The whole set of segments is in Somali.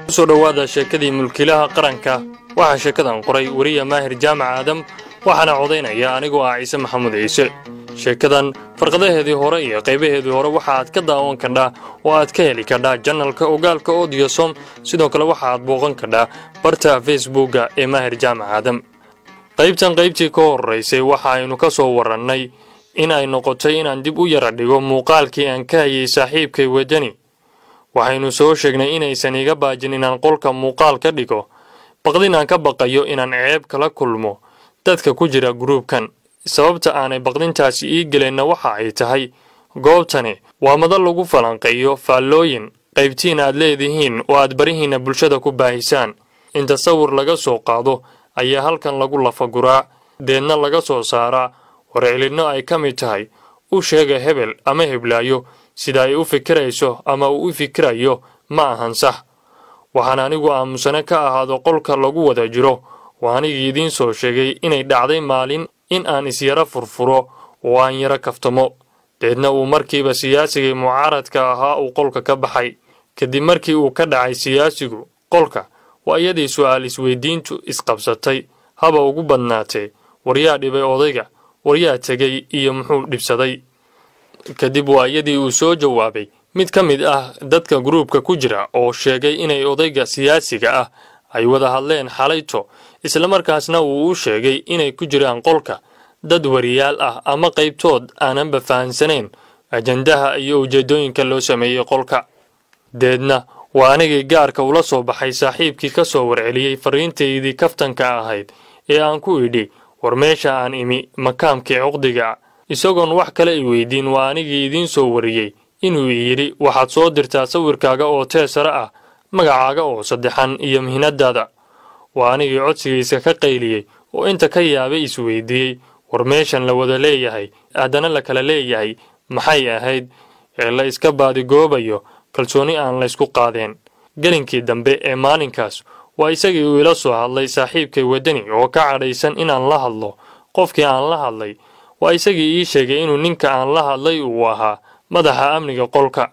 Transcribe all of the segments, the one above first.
kusoo dhowaada sheekadii mulkiilaha qaranka waxaa sheekadan qoray weriya maahir jaamac aadam waxaana codaynaya anigoo ah ciise maxamuud ciise sheekadan farqadaheedii hore iyo qaybaheedii hore waxa aad ka daawan kadhaa oo aad ka heli kadhaa janalka ogaalka odiyosom sidoo kale waxa aad booqan kadhaa barta facebookga ee maahir jaamac aadam qaybtan qaybtii ka horraysay waxa aynu ka soo warrannay in ay noqotay inaan dib u yara dhigo muuqaalkii aan ka hayay saaxiibkay wadani waxaynu soo sheegnay inaysan iga baajin inaan qolka muuqaal ka dhigo baqdin aan ka baqayo inaan ceeb kala kulmo dadka ku jira gruubkan sababta aanay baqdintaasi ii gelinna waxa ay tahay goobtani waa madal lagu falanqeeyo faallooyin qaybtiin aad leedihiin oo aad barihiinna bulshada ku baahisaan in tasawir laga soo qaado ayaa halkan lagu lafaguraa deedna laga soo saaraa warcelinno ay ka mid tahay u sheega hebel ama heblaayo sida ay u fikirayso ama uu u fikirayo ma ahan sax waxaan anigu aamusane ka ahaado qolka lagu wada jiro oo anigii idiin soo sheegay inay dhacday maalin in aan isyara furfuro oo aan yara kaftamo deedna uu markiiba siyaasigii mucaaradka ahaa uu qolka ka baxay kadib markii uu ka dhacay siyaasigu qolka waa iyadii su'aal isweydiintu isqabsatay haba ugu badnaatee waryaa dhibay odayga waryaa tegey iyo muxuu dhibsaday kadib waa iyadii uu soo jawaabay mid ka mid ah dadka gruubka ku jira oo sheegay inay odayga siyaasiga ah ay wada hadleen xalayto islamarkaasna uu u sheegay inay ku jiraan qolka dad wariyaal ah ama qaybtood aananba fahansanayn ajandaha iyo ujeeddooyinka loo sameeyey qolka deedna waa anigii gaarka ula soo baxay saaxiibkii ka soo warceliyey farriintaydii kaftanka ahayd ee aan ku idhi war meesha aan imi makaamkii cuqdiga isagoon wax kale i weydiin waa anigii idiin soo wariyey inuu i yidhi waxaad soo dirtaa sawirkaaga oo teesare ah magacaaga oo saddexan iyo mihnadaada waa anigii codsigiisa ka qayliyey oo inta ka yaabay isweydiiyey war meeshan la wada leeyahay haddana la kala leeyahay maxay ahayd ee la iska baadigoobayo kalsooni aan laysku qaadeen gelinkii dambe ee maalinkaas waa isagii uu ila soo hadlay saaxiibkay wadani oo ka cadhaysan inaan la hadlo qofkii aan la hadlay waa isagii ii sheegay inuu ninka aan la hadlay uu ahaa madaxa amniga qolka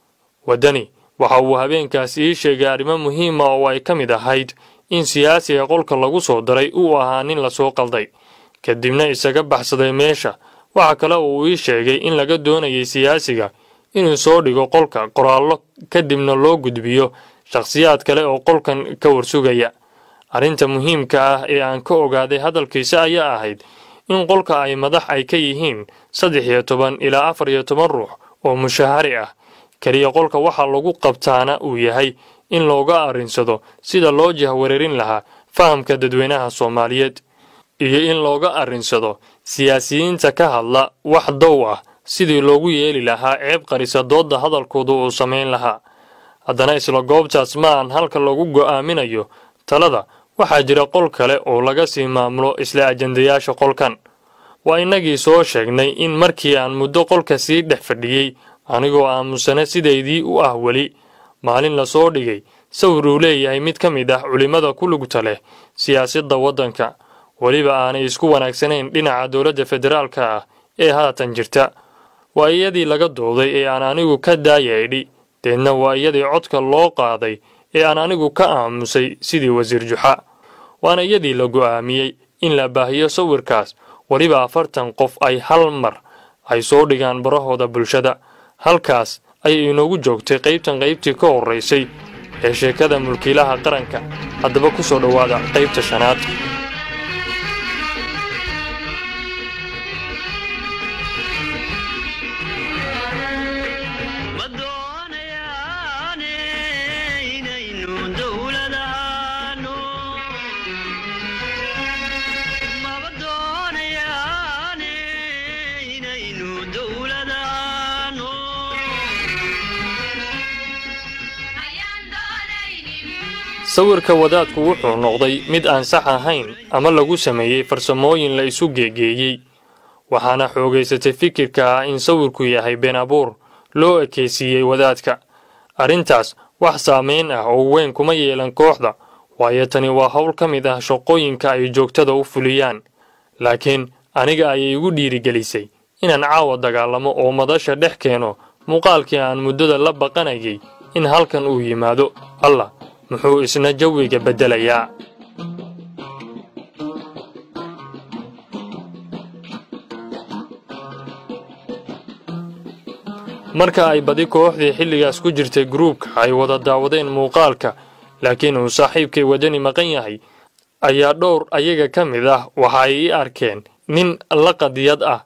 wadani waxa uu habeenkaas ii sheegay arrimo muhiima oo ay ka mid ahayd in siyaasiga qolka lagu soo daray uu ahaa nin lasoo qalday kadibna isaga baxsaday meesha waxa kale uu ii sheegay in laga doonayay siyaasiga inuu soo dhigo qolka qoraallo kadibna loo gudbiyo shakhsiyaad kale oo qolkan ka warsugaya arrinta muhiimka ah ee aan ka ogaaday hadalkiisa ayaa ahayd in qolka ay madax ay ka yihiin saddex iyo toban ilaa afar iyo toban ruux oo mushahari ah keliya qolka waxaa lagu qabtaana uu yahay in looga arrinsado sida loo jahwareerin lahaa fahamka dadweynaha soomaaliyeed iyo in looga arrinsado siyaasiyiinta ka hadla wax dow ah sidii loogu yeeli lahaa ceeb qarisa doodda hadalkooda uu samayn lahaa haddana isla goobtaas ma aan halka lagu go'aaminayo talada waxaa jira qol kale oo laga sii maamulo isla ajandayaasha qolkan waa innagii soo sheegnay in markii aan muddo qolka sii dhex fadhiyey anigoo aamusane sidaydii u ah weli maalin lasoo dhigay sawir uu leeyahay mid ka mid ah culimmada ku lugta leh siyaasadda waddanka weliba aanay isku wanaagsanayn dhinaca dowladda federaalka ah ee haatan jirta waa iyadii laga dooday ee aan anigu ka daayeedhi deedna waa iyadii codka loo qaaday ee aan anigu ka aamusay sidii wasiir juxa waana iyadii la go'aamiyey in la baahiyo sawirkaas weliba afartan qof ay hal mar ay soo dhigaan barahooda bulshada halkaas ayay inoogu joogtay qaybtan qaybtii ka horraysay ee sheekada mulkiilaha qaranka haddaba ku soo dhowaada qaybta shanaad sawirka wadaadku wuxuu noqday mid aan sax ahayn ama lagu sameeyey farsamooyin la isu geegeeyey waxaana xoogaysatay fikirka ah in sawirku yahay been abuur loo ekaysiiyey wadaadka arrintaas wax saamayn ah oo weyn kuma yeelan kooxda waayo tani waa howl ka mid ah shaqooyinka ay joogtada u fuliyaan laakiin aniga ayay igu dhiirigelisay inaan caawa dagaalamo oo madasha dhex keeno muuqaalkii aan muddada la baqanayay in halkan uu yimaado allah muxuu isna jawiga beddelayaa marka ay badi kooxdii xilligaas ku jirtay gruubka ay wada daawadeen muuqaalka laakiin uu saaxiibkay wadani maqan yahay ayaa dhowr ayaga ka mid ah waxa ay ii arkeen nin la qadiyad ah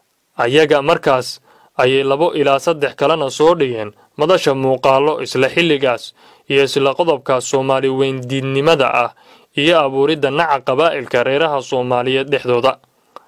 ayaga markaas ayay labo ilaa saddex kalena soo dhigeen madasha muuqaallo isla xilligaas iyo isla qodobkaas soomaali weyndiidnimada ah iyo abuuridda naca qabaa'ilka reeraha soomaaliyeed dhexdooda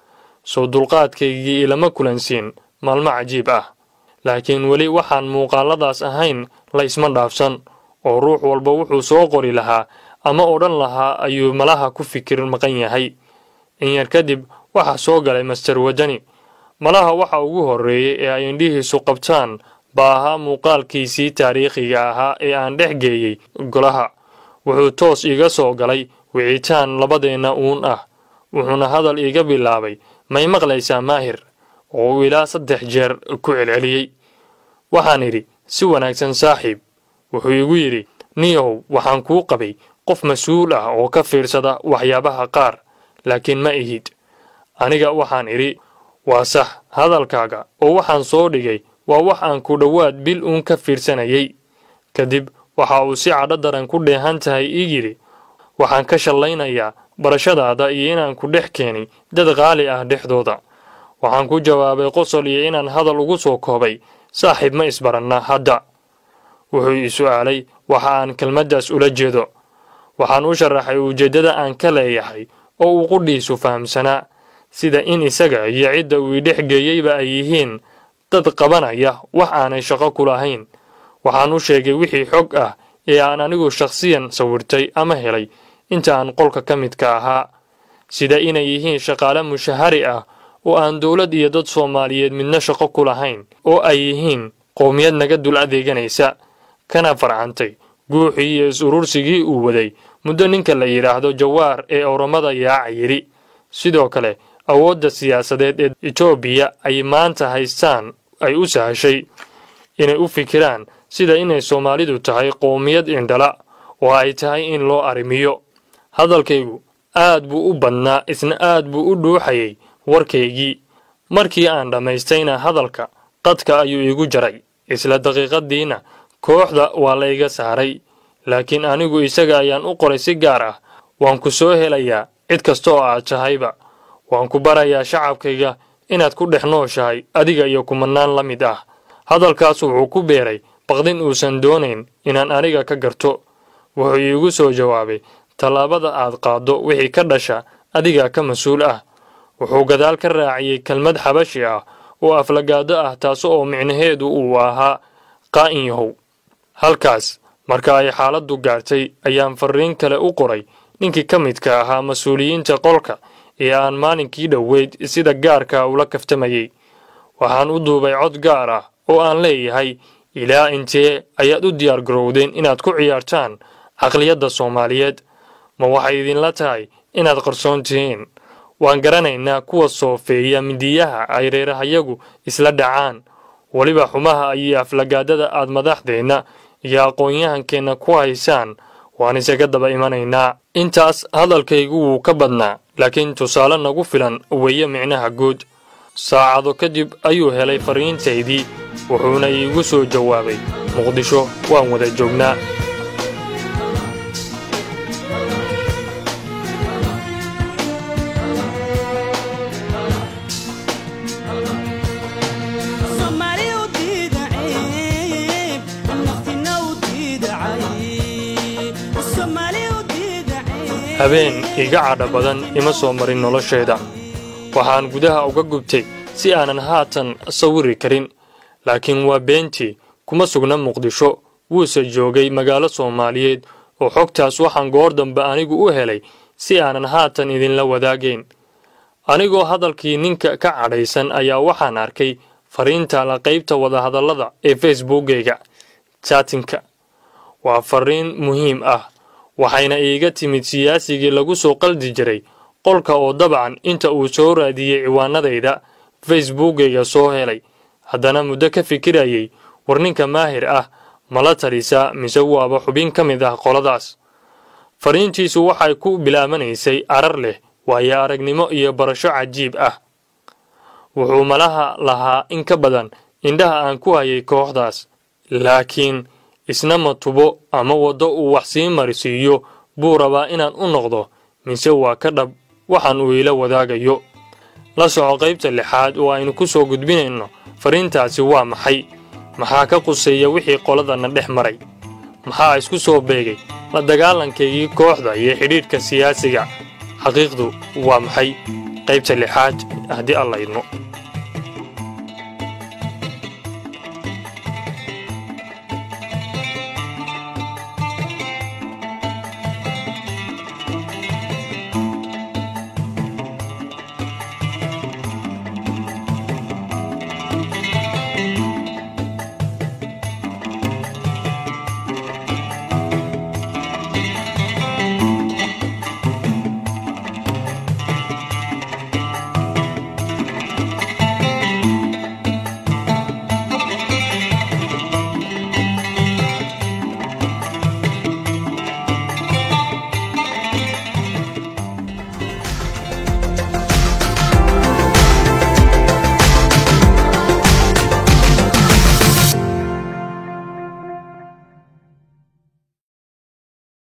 soo dulqaadkaygii ilama kulansiin maalmo cajiib ah laakiin weli waxaan muuqaalladaas ahayn la isma dhaafsan oo ruux walba wuxuu soo qori lahaa ama odhan lahaa ayuu malaha ku fikir maqan yahay in yar kadib waxaa soo galay master wadani malaha waxa ugu horreeyey ee ay indhihiisu qabtaan baa ahaa muuqaalkiisii taariikhiga ahaa ee aan dhex geeyey golaha wuxuu toos iiga soo galay wicitaan labadeenna uun ah wuxuuna hadal iiga bilaabay may maqlaysaa maahir oo uu ilaa saddex jeer ku celceliyey waxaan idhi si wanaagsan saaxiib wuxuu igu yidhi niyahow waxaan kuu qabay qof mas-uul ah oo ka fiirsada waxyaabaha qaar laakiin ma ihid aniga waxaan idhi waa sax hadalkaaga oo waxaan soo dhigay waa wax aan ku dhowaad bil uun ka fiirsanayay kadib waxa uu si cadho daran ku dheehan tahay ii yidhi waxaan ka shallaynayaa barashadaada iyo inaan ku dhex keenay dad qaali ah dhexdooda waxaan ku jawaabay qosol iyo inaan hadal ugu soo koobay saaxiib ma isbaranna hadda wuxuu ii su'aalay waxa aan kelmaddaas ula jeedo waxaan u sharaxay ujeeddada aan ka leeyahay oo uu qudhiisu fahamsanaa sida in isaga iyo cidda uu idhex geeyeyba ay yihiin dad qabanaya wax aanay shaqo ku lahayn waxaan u sheegay wixii xog ah ee aan anigu shakhsiyan sawirtay ama helay inta aan qolka ka midka ahaa sida inay yihiin shaqaale mushahari ah oo aan dowlad iyo dad soomaaliyeed midna shaqo ku lahayn oo ay yihiin qowmiyad naga dul adeeganaysa kana farcantay guuxii iyo is-urursigii uu waday muddo ninka la yidhaahdo jawaar ee owramada yaaca yidhi sidoo kale awoodda siyaasadeed ee etoobiya ay maanta haystaan ay u sahashay inay u fikiraan sida inay soomaalidu tahay qowmiyad indhala oo ay tahay in loo arrimiyo hadalkaygu aad buu u badnaa isna aad buu u dhuuxayay warkaygii markii aan dhammaystayna hadalka qadka ayuu iigu jaray isla daqiiqaddiina kooxda waa la iga saaray laakiin anigu isaga ayaan u qoray si gaar ah waan ku soo helayaa cid kasta oo aad tahayba waan ku barayaa shacabkayga inaad ku dhex nooshahay adiga iyo kumanaan la mid ah hadalkaas wuxuu ku beeray baqdin uusan doonayn inaan aniga ka garto wuxuu iigu soo jawaabay tallaabada aad qaaddo wixii ka dhasha adiga ka mas-uul ah wuxuu gadaal ka raaciyey kelmad xabashi ah oo aflagaado ah taas oo micnaheedu uu ahaa qaa'in yahow halkaas marka ay xaaladdu gaartay ayaan farriin kale u qoray ninkii ka midka ahaa mas-uuliyiinta qolka ee aan maalinkii dhoweyd sida gaarka ula kaftamayey waxaan u duubay cod gaar ah oo aan leeyahay ilaa intee ayaad u diyaar garowdeen inaad ku ciyaartaan caqliyadda soomaaliyeed ma waxay idinla tahay inaad qarsoon tihiin waan garanaynaa kuwa soofeeya midiyaha ay reerahayagu isla dhacaan weliba xumaha iyo aflagaadada aad madaxdeenna iyo aqoon-yahankeenna ku haysaan waan isaga daba imanaynaa intaas hadalkaygu wuu ka badnaa laakiin tusaale nagu filan weeye micnaha guud saacado kadib ayuu helay farriintaydii wuxuuna iigu soo jawaabay muqdisho waan wada joognaa habeen iga cadha badan ima soo marin nolosheeda waxaan gudaha uga gubtay si aanan haatan sawiri karin laakiin waa beentii kuma sugna muqdisho wuuse joogay magaalo soomaaliyeed oo xogtaas waxaan goor dambe anigu u helay si aanan haatan idinla wadaagayn anigoo hadalkii ninka ka cadhaysan ayaa waxaan arkay fariinta la qaybta wadahadallada ee facebookgayga jaatinka waa fariin muhiim ah waxayna iiga timid siyaasigii lagu soo qaldi jiray qolka oo dabcan inta uu soo raadiyey ciwaanadayda facebookgayga soo helay haddana muddo ka fikirayay war ninka maahir ah mala talisa mise waaba xubin ka mid ah qoladaas fariintiisu waxay ku bilaabanaysay arar leh waayo aragnimo iyo barasho cajiib ah wuxuu malaha lahaa in ka badan indhaha aan ku hayay kooxdaas laakiin isna ma tubo ama waddo uu wax sii marisiiyo buu rabaa inaan u noqdo mise waa ka dhab waxaan uu ila wadaagayo la soco qaybta lixaad oo aynu ku soo gudbinayno fariintaasi waa maxay maxaa ka quseeya wixii qoladana dhex maray maxaa isku soo beegay la dagaalankaygii kooxda iyo xidhiidhka siyaasiga xaqiiqdu waa maxay qaybta lixaad haddii alla idmo